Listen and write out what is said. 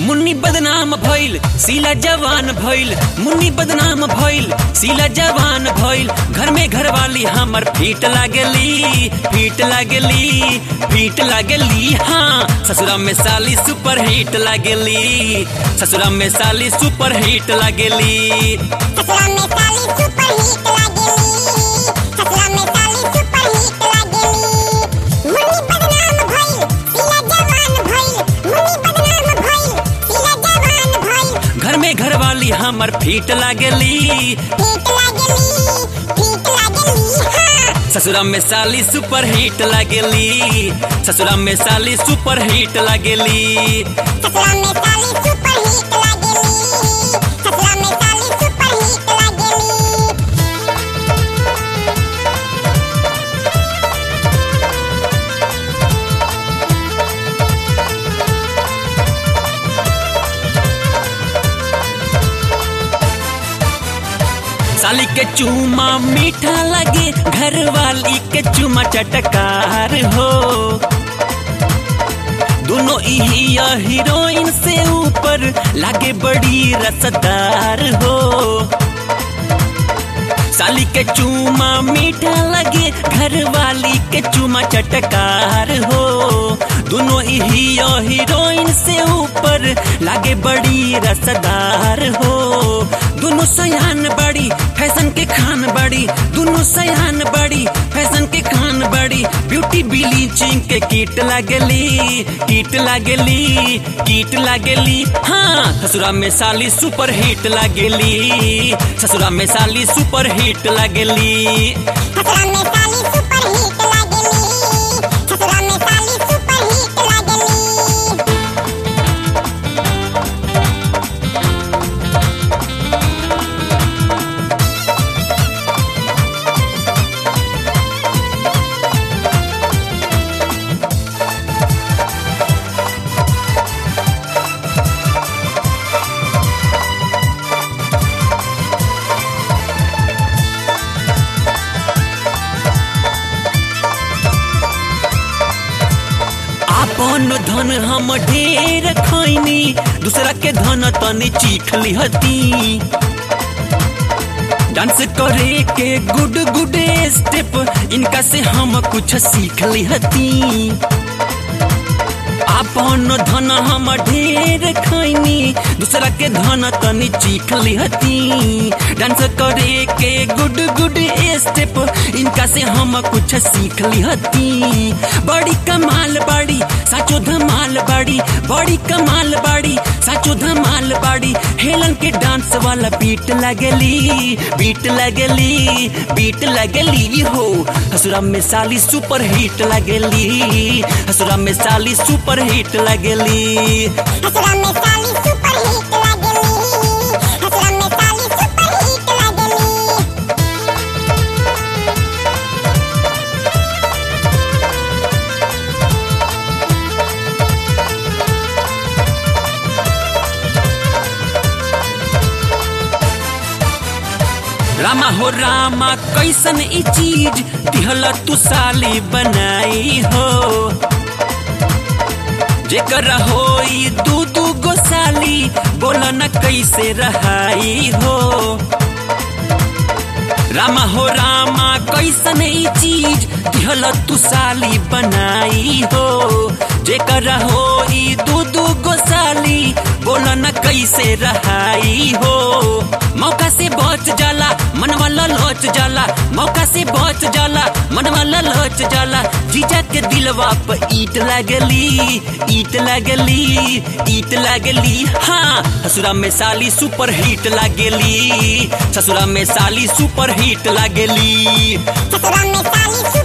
मुन्नी बदनाम भइल सीला जवान भइल मुन्नी बदनाम भइल सीला जवान भइल घर में घरवाली हमर फीट लागली फीट लागली फीट लागली हाँ ससुरा में साली सुपर हिट लागली ससुरा में साली सुपर हिट लागली ससुरा में साली सुपर हिट लागेली ससुरा में साली सुपर हिट लागेली मुन्नी बदनाम भइल सीला जवान भइल मुन्नी बदनाम भइल सीला जवान भइल घर में घरवाली हमर फीट लागली हिट लागेली हिट लागेली हाँ ससुरा में साली सुपर हिट लागली ससुरा में साली सुपर हिट लागली ससुरा में साली सुपर हिट लागेली ससुरा में साली सुपर हिट लागेली साली के चूमा मीठा लगे घर वाली के चूमा चटकार हो दोनों ही हीरोइन से ऊपर लागे बड़ी रसदार हो साली के चूमा मीठा लगे घर वाली के चूमा चटकार हो दोनों ही हीरोइन से ऊपर लागे बड़ी रसदार हो दोनों सयान बड़ी फैशन के खान बड़ी दोनों सयान बड़ी फैशन के खान बड़ी ब्यूटी ब्लीचिंग के कीट लागली कीट लागली कीट लागली हाँ ससुरा में साली सुपर हिट लागली ससुरा में साली सुपर हिट लागली ससुरा में साली सुपर हिट लागेली ससुरा में साली सुपर हिट लागेली आपन धन हम ढेर खैनी दूसरा के धन तनी चीख लिहती डांस करे के गुड गुड स्टेप इनका से हम कुछ सीख लिहती आपन धन हम ढेर खैनी दूसरा के धन तनी चीख लिहती डांस करे के गुड गुड स्टेप इनका से हम कुछ सीख लिहती बड़ी कमाल बाड़ी साचो धमाल बाड़ी बड़ी कमाल बाड़ी साचो धमाल बाड़ी हेलन के डांस वाला बीट लगली बीट लगली बीट लगली हो हसुरा में साली सुपर हिट लगली हसुरा में साली सुपर हिट लगली हसुरा में साली सुपर हिट लागेली हसुरा में साली सुपर हिट लागेली रामा हो रामा कैसन ई चीज दिहल तू साली बनाई हो जेकर होई दू दू गो साली बोला न कैसे रहाई हो रामा हो रामा कैसन ई चीज दिहल तू साली बनाई हो जेकर होई दू दू गो साली बोला न कैसे रहाई हो मौका से बच जाला मन वाला लोच जाला मौका से बच जाला मन वाला लोच जाला जीजा के दिलवा पे ईट लगली ईट लगली ईट लगली हाँ ससुरा में साली सुपर हिट लागेली ससुरा में साली सुपर हिट लागेली ससुरा में साली